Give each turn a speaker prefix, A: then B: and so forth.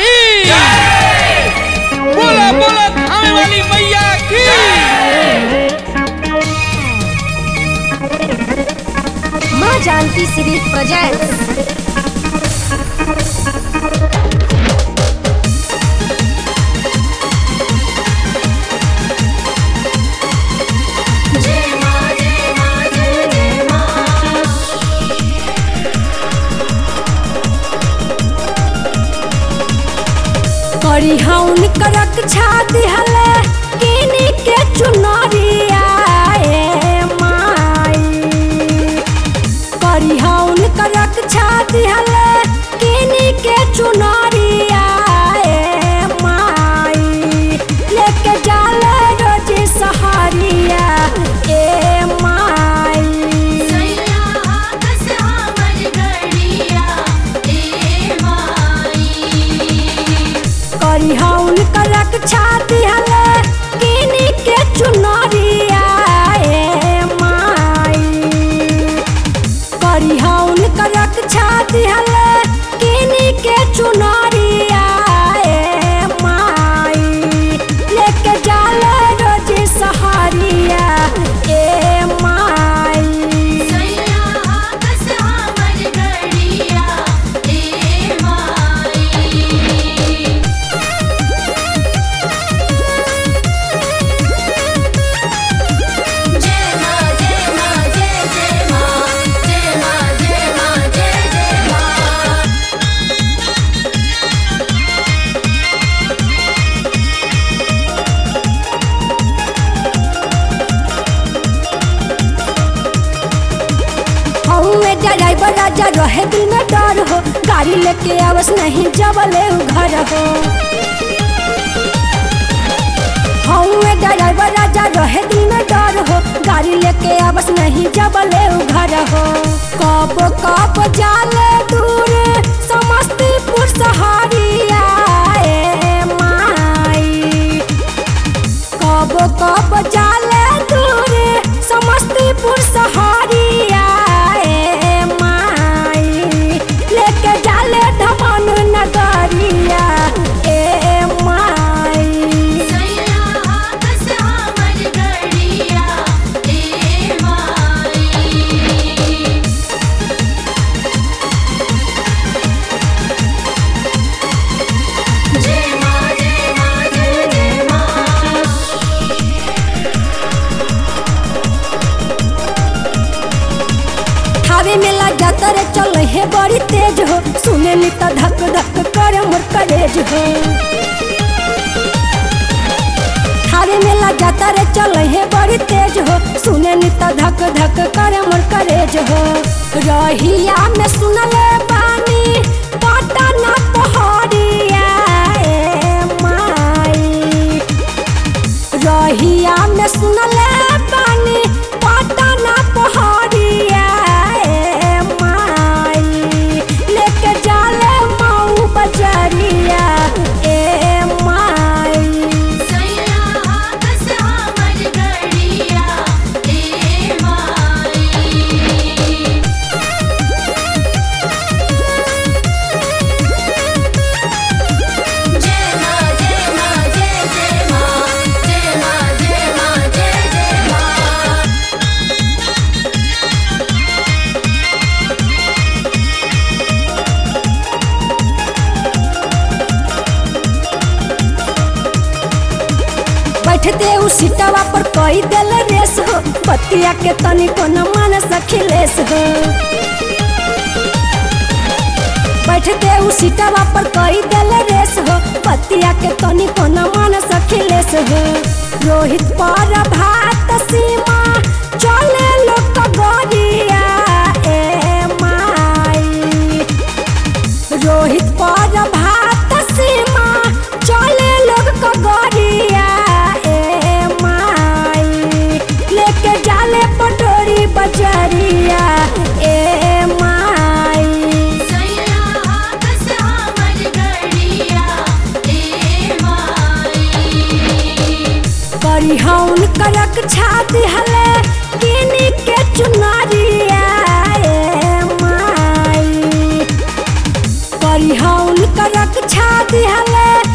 A: की बोला बोला थाने वाली मैया की
B: माँ जानकी सीरीज प्रोजेक्ट्स करी हौन करक छाती हले किनी के चुनरिया ए माई करी हौन करक छाती हले किनी के चुनरिया ए माई लेके जाले रोज सहारिया ए माई करी हौन करक छाती हले किनी के चुनरिया ए माई करी हौन करक छाती हले किनी के चुनरिया ए माई लेके जाले रोज सहारिया ए माई हौवे ड्राइवर राजा रहे दिल में डर हो गाड़ी लेके आवस नहीं जबले उ घर हो हौवे ड्राइवर राजा रहे दिल में डर हो गाड़ी लेके आवस नहीं जबले उ घर हो कब कब जाले दूर समस्तीपुर सहारिया ए माई कब कब जाले दूर समस्तीपुर सहारिया ए माई लेके जाले धमन नगरिया ए माई थावे में लगा तरे चल हे बड़ी तेज हो सुने नी त धक धक कर मोर कलेज हो थावे में लगा तरे चल हे बड़ी तेज हो सुने नी त धक धक कर मोर कलेज हो रहिया में सुनले बानी पटन पहाड़िया ए माई रहिया में सुनले बानी पटन पहाड़िया ए माई लेके जाले माऊ बजरिया ए माई बैठते उ सीटवा पर कई दिल रेस हो बतिया के तनी को न मन सखिलेस हो बैठते उ सीटवा पर कई दिल रेस हो बतिया के तनी को न मन सखिलेस हो रोहित पर भात सीमा चले लोग गरिया ए माई रोहित पर भात सीमा चले लोग कगरिया ए माई लेके जाले पटोरी बजरिया ए माई करी हौन करक छाती हले किनी दिहले